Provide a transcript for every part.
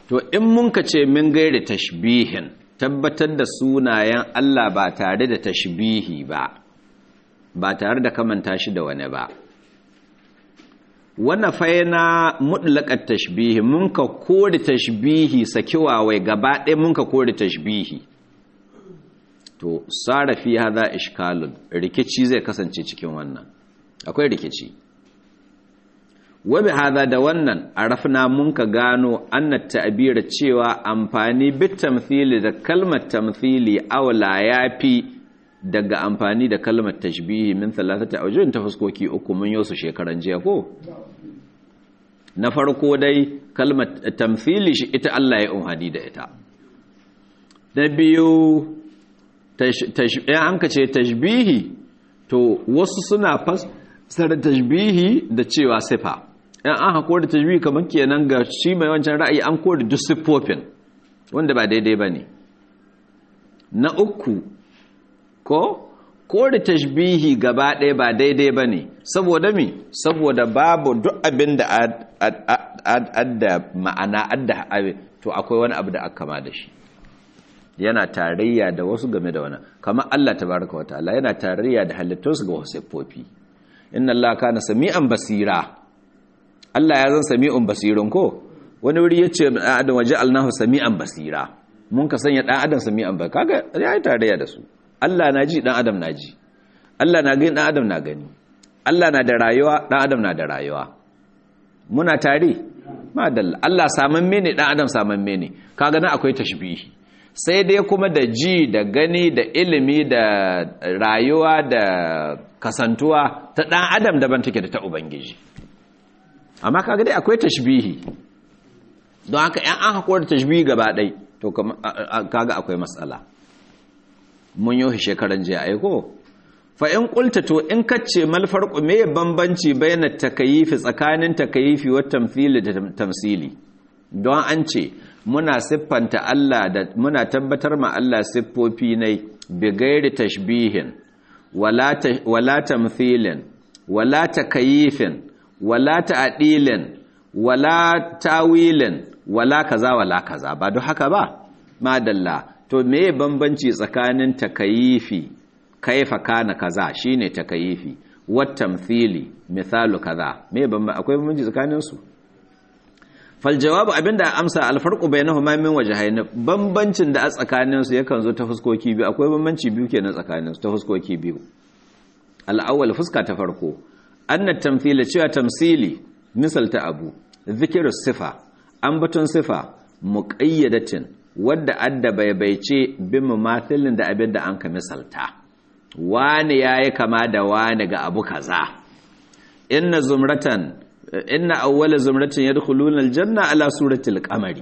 to in mun ka ce min gairi tashbihin tabbatar da sunayen Allah ba tare da tashbihi ba ba tare da kamanta shi da wani ba wannan faina mutlaqat tashbihi mun ka kore tashbihi sakiwawai gaba ɗaya mun ka kore tashbihi to sara fi hadha ishkalun rikici zai kasance cikin wannan akwai rikici wabi hada da wannan arafna mun ka gano annat ta'bira cewa amfani bit tamthili da kalmar tamthili aula yafi daga amfani da kalmar tashbihi min thalathati awjuhin ta fuskoki uku mun yi su shekaran jiya ko na farko dai kalmar tamthili shi ita Allah ya umhadi da ita na biyu an ka ce tashbihi to wasu suna fassara tashbihi da cewa sifa yan an hako da tajbi kamar kenan ga shi mai wancan ra'ayi an kore duk siffofin wanda ba daidai ba ne na uku ko kore tashbihi gaba ɗaya ba daidai ba ne saboda mi saboda babu duk abin da adda ma'ana adda to akwai wani abu da aka kama da shi yana tarayya da wasu game da wani kamar Allah tabaraka wataala yana tarayya da halittunsu ga wasu siffofi inna Allah kana sami'an basira Allah ya zan sami'un basirun ko wani wuri ya ce ɗan adam waje alnahu sami'an basira mun ka sanya ɗan adam sami'an ba kaga ya yi tarayya da su Allah na ji ɗan adam na ji Allah na gani ɗan adam na gani Allah na da rayuwa ɗan adam na da rayuwa muna tare madalla Allah samamme ne ɗan adam samamme ne kaga na akwai tashbihi sai dai kuma da ji da gani da ilimi da rayuwa da kasantuwa ta ɗan adam daban take da ta ubangiji amma kaga dai akwai tashbihi don haka yan an hakuwar tashbihi gaba ɗai to kaga akwai matsala mun yi shekaran jiya aiko fa in kulta to in kace mal farqu me bambanci bayan takayifi tsakanin takayifi wa tamthili da tamsili don an ce muna siffanta Allah da muna tabbatar ma Allah siffofi ne bi gairi tashbihin wala wala tamthilin wala takayifin wala ta'dilin wala tawilin wala kaza wala kaza ba duk haka ba madalla to meye bambanci tsakanin takayifi kaifa kana kaza shine takayifi wat tamthili misalu kaza meye bambanci akwai bambanci tsakanin su fal jawabu abinda amsa al farqu bainahuma min wajhayn bambancin da a tsakanin su yakan zo ta fuskoki biyu akwai bambanci biyu kenan tsakanin su ta fuskoki biyu al awwal fuska ta farko anna tamthila cewa tamsili misalta abu zikiru sifa ambaton sifa muqayyadatin wadda adda baibaice bin mumathilin da abin da an ka misalta wani yayi kama da wani ga abu kaza inna zumratan inna awwala zumratin yadkhuluna aljanna ala surati alqamari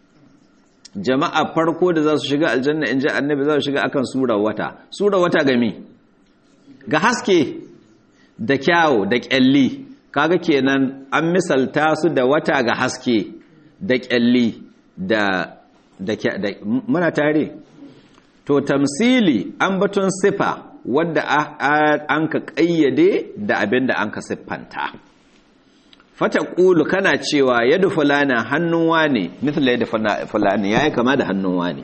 jama'a farko da za su shiga aljanna in ji annabi za su shiga akan sura wata sura wata gami ga haske da kyawo da kyalli kaga kenan an misalta su da wata ga haske da kyalli da da muna tare to tamsili an batun sifa wadda an ka kayyade da abin da an ka siffanta fata ƙulu kana cewa yadda fulana hannun wane mithla yadda fulani ya yi kama da hannun wane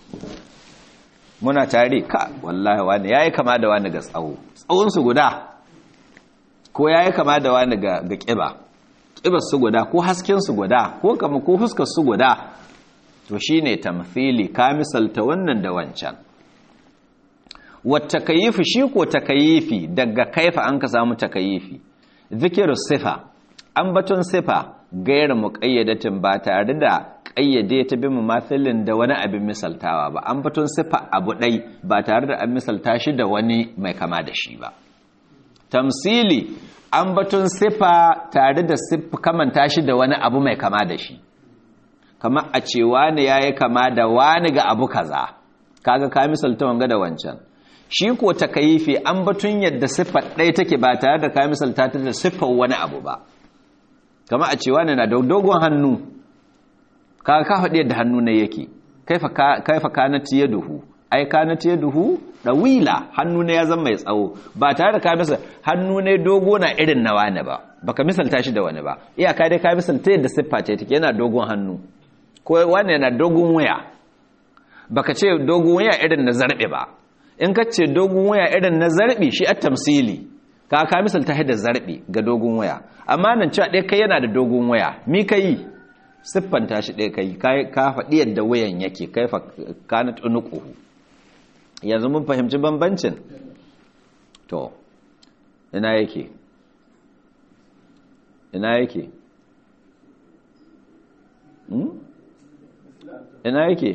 muna tare ka wallahi wane ya yi kama da wani ga tsawo tsawonsu guda ko ya yi kama da wani ga ƙiba ƙibar su guda ko hasken su guda ko kama ko fuskar su guda to shi ne tamfili ka misalta wannan da wancan wata kayifi shi ko takayifi daga kaifa an ka samu takayifi zikiru sifa an batun sifa gairar muƙayyadatin ba tare da ƙayyade ta bi mumathilin da wani abin misaltawa ba an batun sifa abu ɗai ba tare da an misalta shi da wani mai kama da shi ba tamsili an batun sifa tare da kamanta shi da wani abu mai kama da shi kama a ce wani ya yi kama da wani ga abu kaza kaga ka misalta wanga da wancan shi ko takayifi an batun yadda siffar ɗaya take ba tare da ka misalta ta da siffar wani abu ba kama a ce wani na da dogon hannu kaga ka faɗi yadda hannu na yake kaifa kanati ya duhu ai kanati ya duhu ɗawila hannu ne ya zama mai tsawo ba tare da ka misa hannu ne dogo na irin na wani ba baka misalta shi da wani ba iyaka dai ka misalta yadda siffa ce take yana dogon hannu ko wane na dogon waya baka ce dogon waya irin na zarbe ba in ka ce dogon waya irin na zarbe shi a tamsili ka ka misalta da zarbe ga dogon waya amma nan cewa ɗaya kai yana da dogon waya mi ka yi siffanta shi ɗaya kai ka faɗi yadda wayan yake kai fa kana tunuku yanzu mun fahimci bambancin to ina yake ina yake ina yake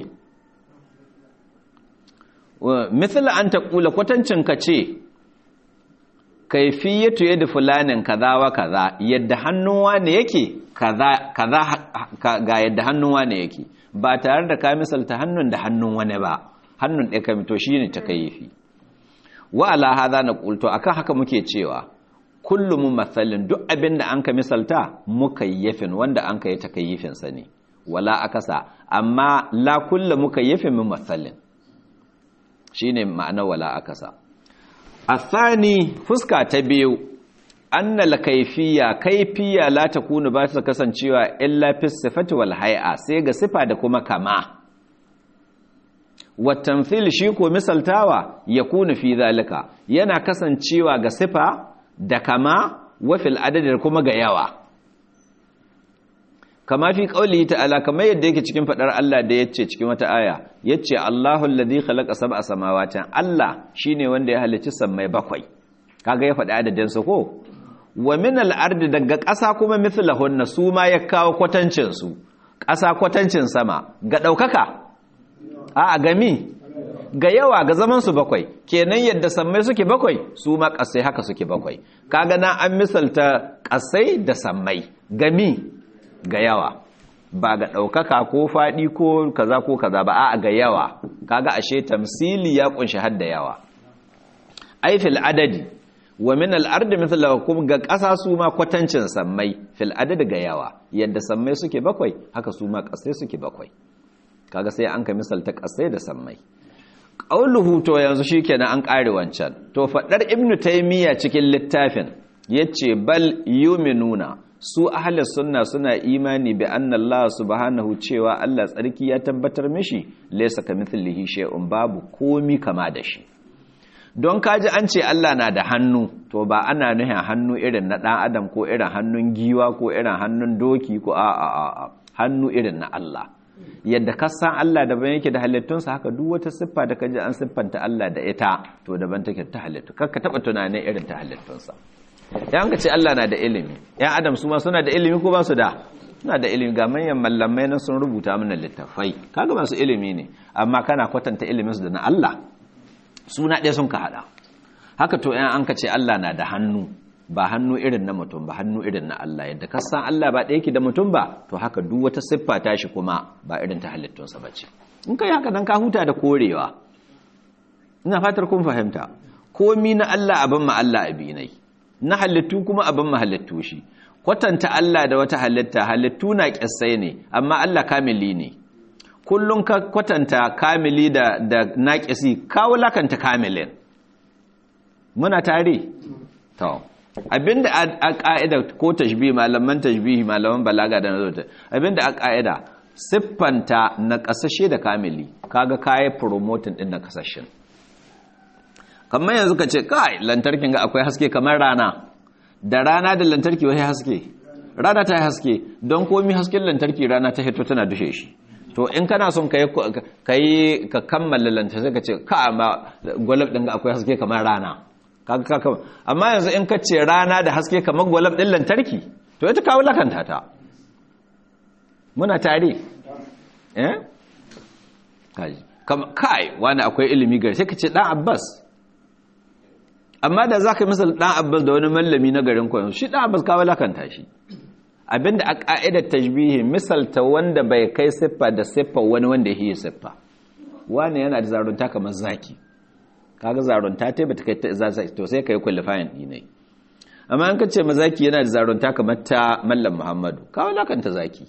misali an ta kula kwatancin ka ce kaifiyatu yadda fulanin kaza wa kaza yadda hannun wane yake kaza ga yadda hannun wane yake ba tare da ka misalta hannun da hannun wani ba hannun ɗaya kamito shi ne ta kaifi wa ala haza na ƙulto akan haka muke cewa kullum matsalin duk abin da an ka misalta mukayyafin wanda an ka yi takayyifinsa ne wala akasa amma la kulla mukayyafin min matsalin shi ne ma'ana wala akasa athani fuska ta biyu annal kaifiya kaifiya la takunu ba ta kasancewa illa fi sifati wal hay'a sai ga sifa da kuma kama watamthil shi ko misaltawa yakunu fi zalika yana kasancewa ga sifa da kama wa fil adadi da kuma ga yawa kama fi qauli ta'ala kamar yadda yake cikin fadar Allah da yace cikin wata aya yace Allahu alladhi khalaqa sab'a samawati Allah shine wanda ya halicci sammai bakwai kaga ya faɗi adadin su ko wa min al-ardi daga ƙasa kuma mithlahunna su ma ya kawo kwatancin su ƙasa kwatancin sama ga daukaka a gami ga yawa ga zaman su bakwai kenan yadda sammai suke bakwai su ma ƙasai haka suke bakwai kaga na an misalta ƙasai da sammai gami ga yawa ba ga ɗaukaka ko faɗi ko kaza ko kaza ba a ga yawa kaga ashe tamsili ya kunshi hadda yawa ai fil adadi wa min al ardi mithla kum ga ƙasa su ma kwatancin sammai fil adadi ga yawa yadda sammai suke bakwai haka su ma ƙasai suke bakwai kaga sai an ka misalta ƙasai da sammai qauluhu to yanzu shikenan an ƙare wancan to faɗar ibnu taymiya cikin littafin yace bal yuminuna su ahli sunna suna imani bi anna Allah subhanahu cewa Allah tsarki ya tabbatar mishi laysa kamithlihi shay'un babu komi kama da shi don kaji an ce Allah na da hannu to ba ana nuhin hannu irin na dan adam ko irin hannun giwa ko irin hannun doki ko a a a hannu irin na Allah yadda ka san Allah daban yake da halittunsa haka duk wata siffa da kaji an siffanta Allah da ita to daban take ta halittu kakka taba tunanin irin ta halittunsa ya an ka ce Allah na da ilimi ya adam su ma suna da ilimi ko ba su da suna da ilimi ga manyan mallamai na sun rubuta mana littafai kaga masu ilimi ne amma kana kwatanta ilimin su da na Allah suna ɗaya sun ka hada haka to yan an ka ce Allah na da hannu ba hannu irin na mutum ba hannu irin na Allah yadda ka san Allah ba ɗaya ke da mutum ba to haka duk wata siffa ta shi kuma ba irin ta halittunsa ba ce in kai haka dan ka huta da korewa ina fatar kun fahimta komi na Allah abin ma Allah abinai na halittu kuma abin mahalittu shi kwatanta Allah da wata halitta halittu na kissai ne amma Allah kamili ne kullum ka kwatanta kamili da da naqisi ka wulakanta kamilin muna tare to abinda a ka'ida ko tashbih malaman tashbih malaman balaga da nazo abinda a ka'ida siffanta na kasashe da kamili kaga kai promoting din na kasashen kamar yanzu ka ce kai lantarkin ga akwai haske kamar rana da rana da lantarki wani haske rana ta yi haske don komi hasken lantarki rana ta hito tana dushe shi to in kana son ka yi ka kammala lantarki ka ce ka amma gwalab ɗin ga akwai haske kamar rana amma yanzu in ka ce rana da haske kamar gwalab ɗin lantarki to ita kawo lakanta ta muna tare eh kai wani akwai ilimi gari sai ka ce ɗan abbas amma da za ka yi misal ɗan abbas da wani mallami na garin kwayon shi ɗan abbas kawo lakanta shi abinda a ƙa'idar tajbihi misalta wanda bai kai siffa da siffa wani wanda ya yi siffa wani yana da zarunta kamar zaki kaga zarunta ta bata kai ta zaki to sai ka yi kwalifayin ɗinai amma an kace ma zaki yana da zarunta kamar ta mallam muhammadu kawo lakanta zaki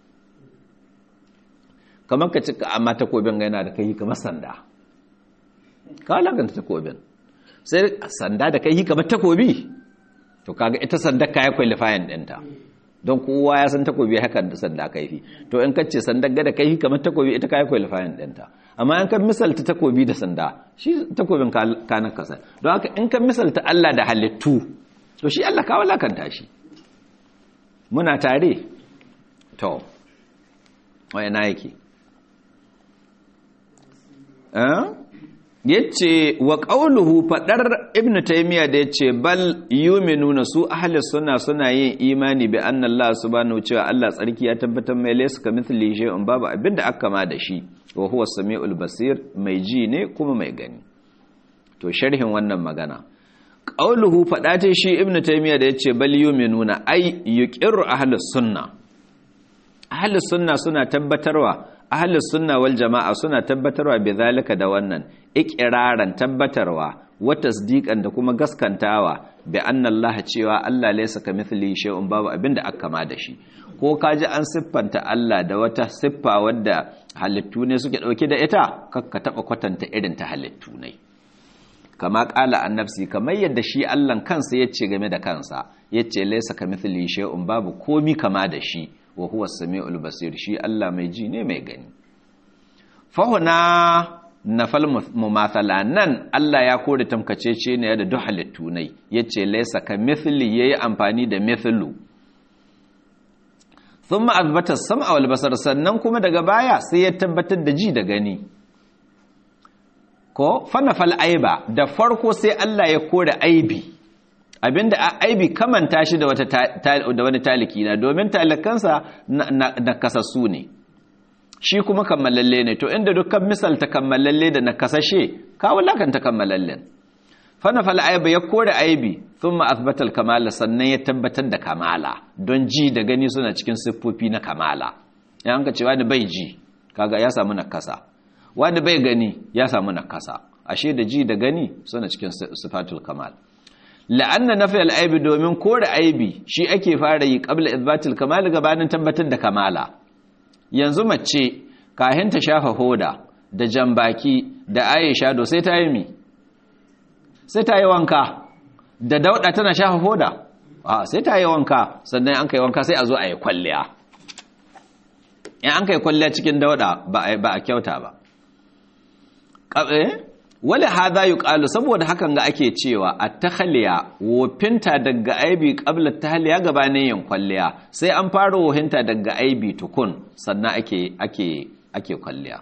kamar ka cika amma takobin ga yana da kai kamar sanda kawo lakanta takobin sai sanda da kai kamar takobi to kaga ita sanda kaya qualifying ɗinta don kowa ya san takobi hakan da sanda kaifi to in kace sanda ga da kaifi kamar takobi ita kai qualifying ɗinta amma in ka misalta takobi da sanda shi takobin ka na kasa don haka in ka misalta Allah da halittu to shi Allah ka walakanta shi muna tare to wai na yake eh yace wa qauluhu fadar ibn taymiya da yace bal yu'minuna su ahli sunna suna yin imani bi anna Allah subhanahu cewa Allah tsarki ya tabbatar mai laysa kamithli shay'un babu abinda aka ma da shi wa huwa samiul basir mai ji ne kuma mai gani to sharhin wannan magana qauluhu fada ce shi ibn taymiya da yace bal yu'minuna ay yuqirru ahli sunna ahli sunna suna tabbatarwa ahlus sunna wal jama'a suna tabbatarwa bi zalika da wannan iqraran tabbatarwa wa tasdiqan da kuma gaskantawa bi anna Allah cewa Allah laysa kamithlihi shay'un babu abinda aka kama da shi ko kaji an siffanta Allah da wata siffa wadda halittu ne suke dauke da ita kakka taba kwatanta irin ta halittu ne kama kala annabsi kamar yadda shi Allah kansa yace game da kansa yace laysa kamithlihi shay'un babu komi kama da shi wa huwa sami'ul basir shi Allah mai ji ne mai gani fahuna nafal mumathala nan Allah ya kore tamkacece ne da duk halittu ne yace laysa ka mithli yayi amfani da mithlu thumma azbata sam'a wal basar sannan kuma daga baya sai ya tabbatar da ji da gani ko fanafal aiba da farko sai Allah ya kore aibi abinda aibi kamanta shi da wata da wani taliki na domin talakansa na kasassu ne shi kuma kammalalle ne to inda dukkan misalta kammalalle da na kasashe ka wulakanta kammalallen fanafal aiba ya kore aibi thumma athbata kamala sannan ya tabbatar da kamala don ji da gani suna cikin siffofi na kamala ya hanka cewa da bai ji kaga ya samu nakasa wanda bai gani ya samu nakasa ashe da ji da gani suna cikin sifatul kamal la'anna nafi al'aibi domin kore aibi shi ake fara yi qabla izbatil kamal gabanin tabbatar da kamala yanzu mace kahin ta shafa hoda da jambaki da aisha do sai ta yi mi sai ta yi wanka da dauda tana shafa hoda a sai ta yi wanka sannan an kai wanka sai a zo a yi kwalliya in an kai kwalliya cikin dauda ba a kyauta ba wale hadha yuqalu saboda hakan ga ake cewa at-takhliya wofinta daga aibi qabla tahliya gabanin yin kwalliya sai an fara wohinta daga aibi tukun sannan ake ake ake kwalliya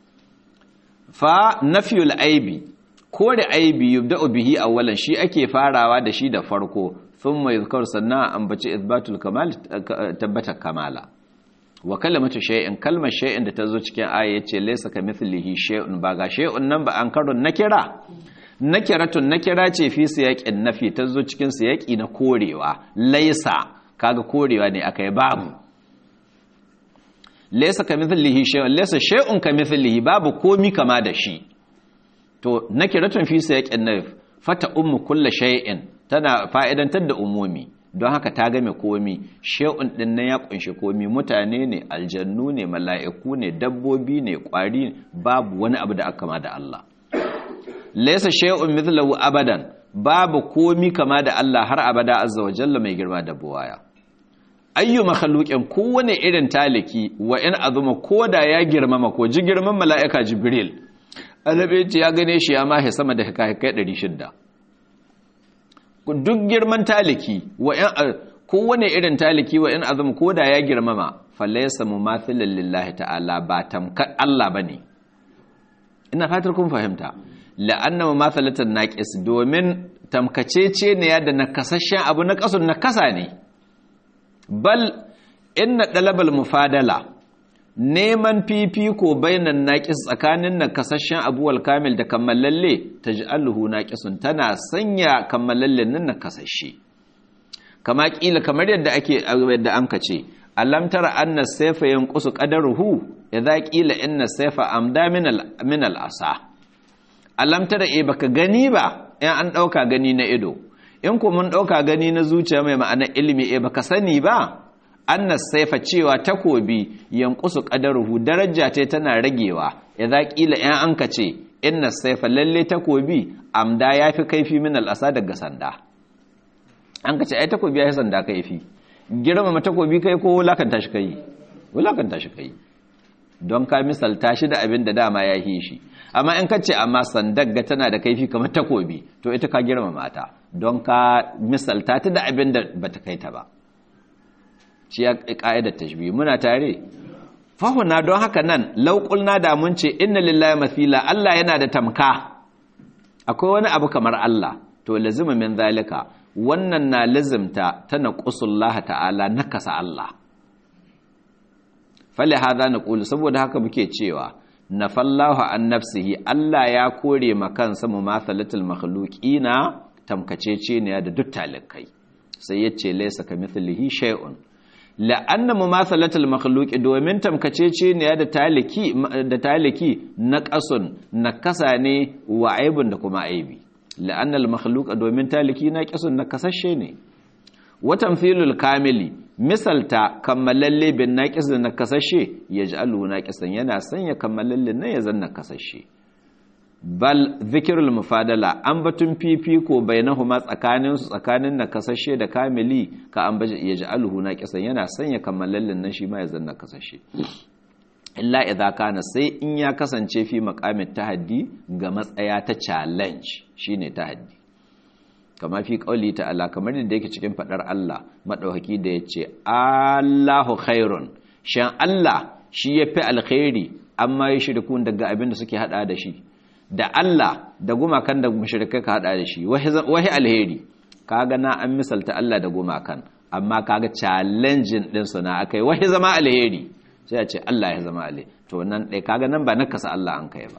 fa nafyul aibi kore aibi yubda'u bihi awwalan shi ake farawa da shi da farko thumma yuzkar sannan ambaci ithbatul kamal tabbata kamala wa kalimatu shay'in kalmar shay'in da tazo cikin aya yace laysa kamithlihi shay'un ba ga shay'un nan ba an karun nakira nakiratun nakira ce fi siyaqin nafi tazo cikin siyaqi na korewa laysa kaga korewa ne akai babu laysa kamithlihi shay'un laysa shay'un kamithlihi babu komi kama da shi to nakiratun fi siyaqin nafi fata ummu kullu shay'in tana fa'idantar da umumi don haka ta game komi she'un din nan ya kunshi komi mutane ne aljannu ne mala'iku ne dabbobi ne kwari babu wani abu da aka kama da Allah laysa shay'un mithlahu abadan babu komi kama da Allah har abada azza wa jalla mai girma da buwaya ayyu makhluqin kowane irin taliki wa in azuma koda ya girmama ko ji girman mala'ika jibril alabe ya gane shi ya mahe sama da kai 600 duk girman taliki wa in kowane irin taliki wa in azum koda ya girmama falaysa mumathilan lillahi ta'ala ba tamkar Allah bane ina fatar kun fahimta la'anna mumathalatan naqis domin tamkacece ne ya da nakasashen abu na kasun nakasa ne bal inna dalabal mufadala neman fifiko bainan naqis tsakanin nakasashen abuwal kamil da kammalalle taj'aluhu naqisun tana sanya kammalallen nan nakasashe kama kila kamar yadda ake yadda an kace alam tara anna sayfa yanqusu qadaruhu idza qila inna sayfa amda min al min al asa alam tara e baka gani ba in an dauka gani na ido in ko mun dauka gani na zuciya mai ma'anar ilimi e baka sani ba annas saifa cewa takobi yankusu qadaruhu daraja ce tana ragewa idza qila in an kace inna saifa lalle takobi amda yafi kaifi min al'asa daga sanda an kace ai takobi yafi sanda kaifi girmama takobi kai ko wulakanta shi kai wulakanta shi kai don ka misalta shi da abin da dama ya yi shi amma in ka ce amma sandagga tana da kaifi kamar takobi to ita ka girmama ta don ka misalta ta da abin da bata kai ta ba shi ya ka'idar tashbih muna tare fahuna don haka nan lauƙulna da mun ce inna lillahi mathila Allah yana da tamka akwai wani abu kamar Allah to lazima min zalika wannan na lazimta ta naqusullaha ta'ala nakasa Allah fali hadha naqulu saboda haka muke cewa nafallahu an nafsihi Allah ya kore ma kansa mumathalatul makhluqina tamkacece ne da duk talikai sai yace laysa kamithlihi shay'un la'anna mumathalatul makhluqi domin tamkacece ne da taliki da taliki na qasun na kasa ne wa aibun da kuma aibi la'anna al makhluqa domin taliki na qasun na kasashe ne wa tamthilul kamili misalta kammalalle bin naqis da na kasashe yaj'alu naqisan yana sanya kammalalle ne ya zanna kasashe bal zikirul mufadala an batun fifiko bainahuma tsakanin su tsakanin na kasashe da kamili ka an baje yaj'aluhu naqisan yana sanya kammalallin nan shi ma ya zanna kasashe illa idza kana sai in ya kasance fi maqamin tahaddi ga matsaya ta challenge shine tahaddi kama fi qauli ta'ala kamar da yake cikin fadar Allah madaukaki da yace Allahu khairun shan Allah shi yafi alkhairi amma ya shirkun daga abin da suke hada da shi da Allah da gumakan da mushrikai ka hada da shi wahi alheri kaga na an misalta Allah da gumakan amma kaga challenging din su na akai wahi zama alheri sai a ce Allah ya zama alheri to nan dai kaga nan ba nakasa Allah an kai ba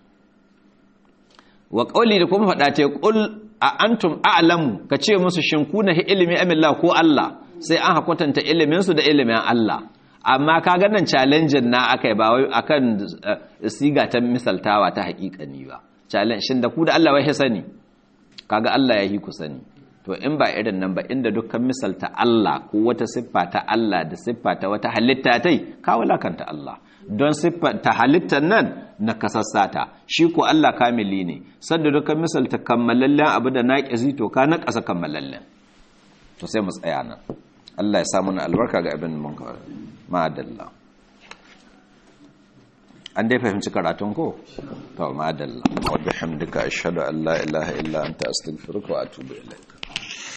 wa qauli da kuma fada ce qul a antum a'lamu ka ce musu shin kuna ilimi amillah ko Allah sai an hakwatanta ilimin su da ilimin Allah amma ka ganin challenge na akai ba wai akan siga ta misaltawa ta haƙiƙani ba challenge shin da ku da Allah wai sani kaga Allah ya yi ku sani to in ba irin nan ba inda dukkan misalta Allah ko wata siffa ta Allah da siffa ta wata halitta tai ka wulakanta Allah don siffa ta halittar nan na kasassata shi ko Allah kamili ne sanda dukkan misalta kammalallen abu da naƙizi to ka na ƙasa kammalallen to sai mu tsaya nan Allah ya samu na albarka ga abin mun kawai ma'adalla an dai fahimci karatun ko? to ma'adalla wadda hamdika ashhadu an la ilaha illa anta astaghfiruka wa atubu ilaik